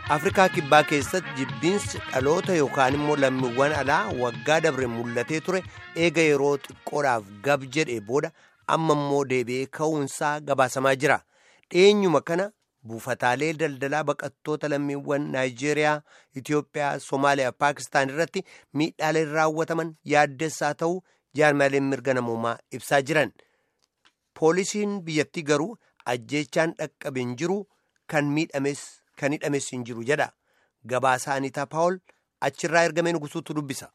afrikaa kibbaa keessatti jibbiinsi dhaloota yookaan immoo lammiiwwan alaa waggaa dabre mul'atee ture eega yeroo xiqqoodhaaf gab jedhee booda amma immoo deebi'ee ka'uunsaa gabaasamaa jira dhiyeenyuma kana buufataalee daldalaa baqattoota lammiiwwan naayijeeriyaa itiyoophiyaa soomaaliyaa paakistaan irratti miidhaaleen raawwataman yaaddessaa ta'uu jaarmaaleen mirga namoomaa ibsaa jiran poolisiin biyyattii garuu ajjeechaan dhaqqabe hin jiru kan miidhames kan hidhames hin jiru jedha gabaasaa aniitaa paawol achirraa ergamee nugusuutu dubbisa.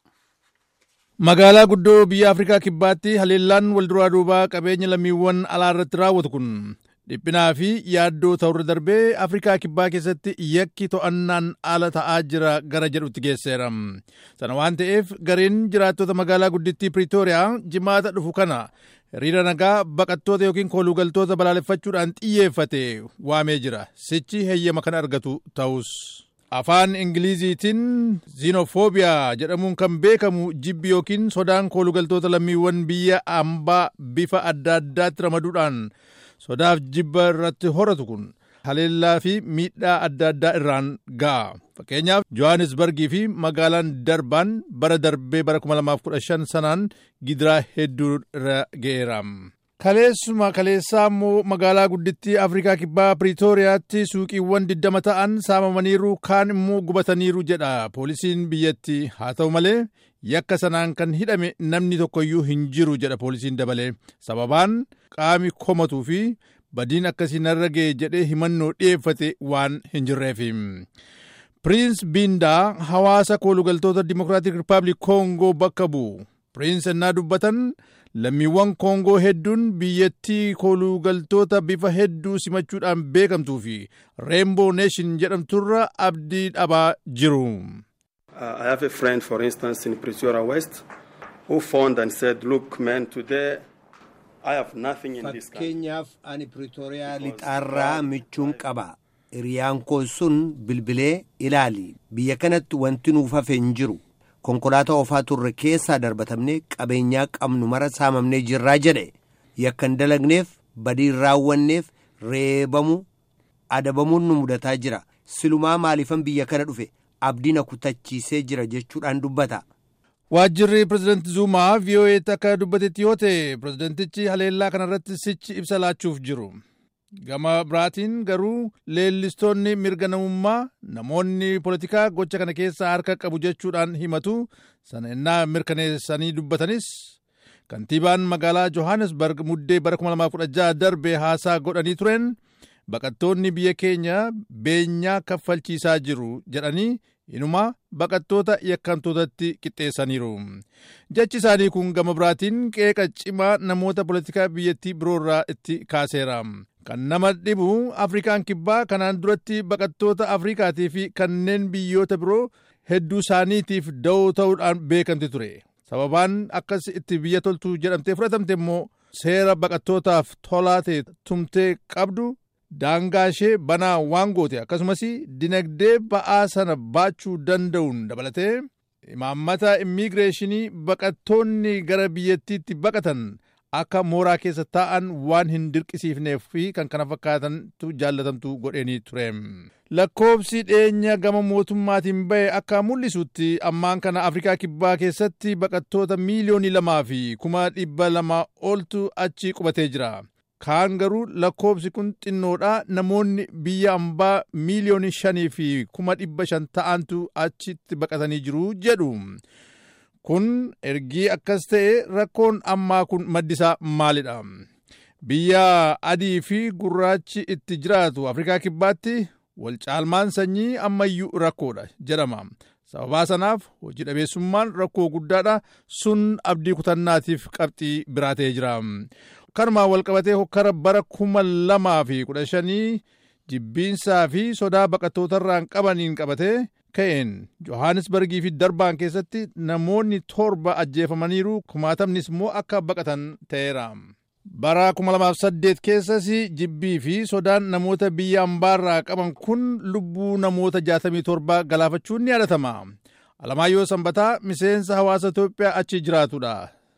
magaalaa guddoo biyya afrikaa kibbaatti haleellaan walduraa duubaa qabeenya lammiiwwan alaa irratti raawwatu kun dhiphinaa fi yaaddoo ta'urra darbee afrikaa kibbaa keessatti yakki to'annaan ala ta'aa jira gara jedhutti geesseera sana waan ta'eef gareen jiraattota magaalaa guddittii piriitooriyaa jimaata dhufu kana hiriira nagaa baqattoota yookiin kooluugaltoota balaaleffachuudhaan xiyyeeffate waamee jira sichi heeyyama kan argatu ta'us. afaan ingiliziitiin ziinofoobiyaa jedhamuun kan beekamu jibbi yookiin sodaan koolugaltoota lammiiwwan biyya ambaa bifa adda addaatti ramaduudhaan sodaaf jibba irratti horatu kun haleellaa fi miidhaa adda addaa irraan ga'a fakkeenyaaf johannesbargii fi magaalaan darbaan bara darbee bara 2015 sanaan gidiraa hedduu irra ga'eera. kaleessuma kaleessaa immoo magaalaa guddittii afrikaa kibbaa piriitooriyaatti suuqiiwwan 20 ta'an saamamaniiru kaan immoo gubataniiru jedha poolisiin biyyattii haa ta'u malee yakka sanaan kan hidhame namni tokkoyyuu hin jiru jedha poolisiin dabalee sababaan qaami komatuu fi badiin akkasii narra ga'e jedhee himannoo dhi'eeffate waan hin jirreef. piriins biindaa hawaasa koolugaltoota dimokiraatik rippaabilik koongoo bakka bu'u piriins ennaa dubbatan lammiiwwan koongoo hedduun biyyattii koolugaltoota bifa hedduu simachuudhaan beekamtuu fi reenboo neeshin jedhamturra abdii dhabaa jiru. I have a friend, for instance, in Pretoria West, who phoned and said, "Look, man, today I have nothing in this country." fakkeenyaaf ani piriitooriyaa lixaarraa michuun qaba hiriyaan koo sun bilbilee ilaali biyya kanatti wanti nuuf hafe hin jiru konkolaataa ofaa turre keessaa darbatamnee qabeenyaa qabnu mara saamamnee jirraa jedhe yakka hin dalagneef badii hin raawwanneef reebamu adabamuun nu mudataa jira silumaa maaliifan biyya kana dhufe abdiin kutachiisee jira jechuudhaan dubbata. waajjirri pirezidaanti zuumaa vii'oo'eetti akka dubbatetti yoo ta'e pirezidaantichi haleellaa kanarratti sichi ibsa laachuuf jiru. gama biraatiin garuu leellistoonni mirga namummaa namoonni poolitikaa gocha kana keessaa harka qabu jechuudhaan himatu sana innaa mirkaneessanii dubbatanis kantiibaan magaalaa johannesburg muddee bara 2016 darbe haasaa godhanii tureen baqattoonni biyya keenya beenyaa kaffalchiisaa jiru jedhanii inuma baqattoota yakkamtootatti qixxeessaniiru jechi isaanii kun gama biraatiin qeeqa cimaa namoota poolitikaa biyyattii biroorraa itti kaaseera kan nama dhibu afrikaan kibbaa kanaan duratti baqattoota afrikaatii fi kanneen biyyoota biroo hedduu isaaniitiif da'oo ta'uudhaan beekamti ture sababaan akkas itti biyya toltu jedhamtee fudhatamte immoo seera baqattootaaf tolaa ta'e tumtee qabdu daangaa ishee banaa waan goote akkasumas dinagdee ba'aa sana baachuu danda'uun dabalatee imaammata immigireeshinii baqattoonni gara biyyattiitti baqatan akka mooraa keessa taa'an waan hin dirqisiifneef fi kan kana fakkaatantu jaallatamtu godheenii ture. lakkoobsi dhiyeenya gama mootummaatiin ba'e akka mul'isutti ammaan kana afrikaa kibbaa keessatti baqattoota miiliyoonii lamaa fi kuma dhibba lama oltu achi qubatee jira. kaan garuu lakkoobsi kun xinnoodha namoonni biyya ambaa miiliyoonii shanii fi kuma dhibba shan ta'antu achitti baqatanii jiru jedhu. kun ergii akkas ta'e rakkoon ammaa kun maddisaa maalidha biyya adii fi gurraachi itti jiraatu afrikaa kibbaatti wal caalmaan sanyii ammayyuu rakkoodha jedhama sababaa sanaaf hojii dhabeessummaan rakkoo guddaadha sun abdii kutannaatiif qabxii biraa ta'ee jira kanumaan walqabatee hokkara bara kuma lamaa fi kudha shanii jibbiinsaa fi sodaa baqattootarraan qabaniin qabatee ka'een johannesbargii fi darbaan keessatti namoonni torba ajjeefamaniiru kumaatamnis immoo akka baqatan ta'eera. bara 2008 keessas jibbii fi sodaan namoota biyya ambaarraa qaban kun lubbuu namoota 67 galaafachuun ni yaadatama. Alamaayyoo Sanbataa miseensa hawaasa Itoophiyaa achi jiraatudha.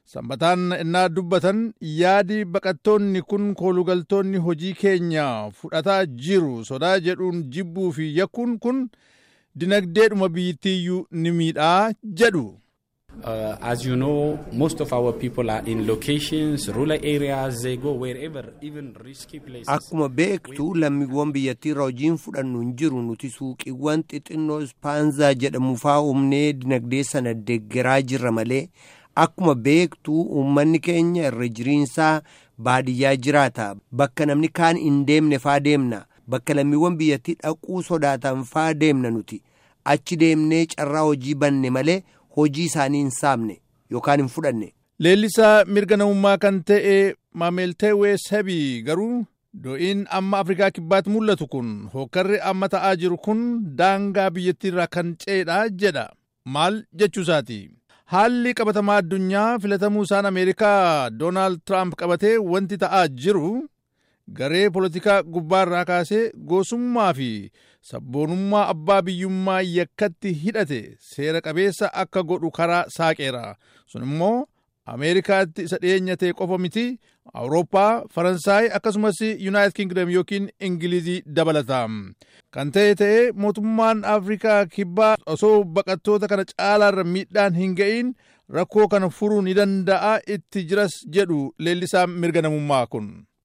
Sanbataan innaa dubbatan yaadi baqattoonni kun koolugaltoonni hojii keenya fudhataa jiru sodaa jedhuun jibbuu fi yakkuun kun dinagdeedhuma biyyittiiyyuu ni miidhaa jedhu. Uh, as you know, most of our people are in locations, rural areas, they go wherever, even risky places. Akkuma beektu lammiiwwan biyyattii irraa hojiin fudhannu hin jiru nuti suuqiiwwan xixinnoo ispaanzaa jedhamu faa humnee dinagdee sana deeggaraa jirra malee akkuma beektu uummanni keenya irra jiriinsaa baadiyyaa jiraata bakka namni kaan hin deemne faa deemna bakka lammiiwwan biyyattii dhaquu sodaatan faa deemna nuti achi deemnee carraa hojii banne malee. hojii isaanii hin saamne yookaan hin fudhanne. Leellisaa mirga namummaa kan ta'e Maameelteewee Sabii garuu do'iin amma Afrikaa kibbaatti mul'atu kun hokkarri amma ta'aa jiru kun daangaa biyyattiirraa kan ce'edha jedha. Maal jechuusaati? Haalli qabatamaa addunyaa filatamuu isaan Ameerikaa Doonaald Tiraamp qabatee wanti ta'aa jiru garee poolitikaa gubbaarraa kaasee goosummaa fi sabboonummaa abbaa biyyummaa yakkatti hidhate seera qabeessa akka godhu karaa saaqeera sun immoo ameerikaatti isa dhiyeenya ta'e qofa miti awurooppaa faransaay akkasumas yuunaayitid kingdom yookiin ingilizii dabalata kan ta'e ta'e mootummaan afrikaa kibbaa osoo baqattoota kana caalaarra miidhaan hin ga'in rakkoo kana furuu ni danda'a itti jiras jedhu leellisaa mirga namummaa kun.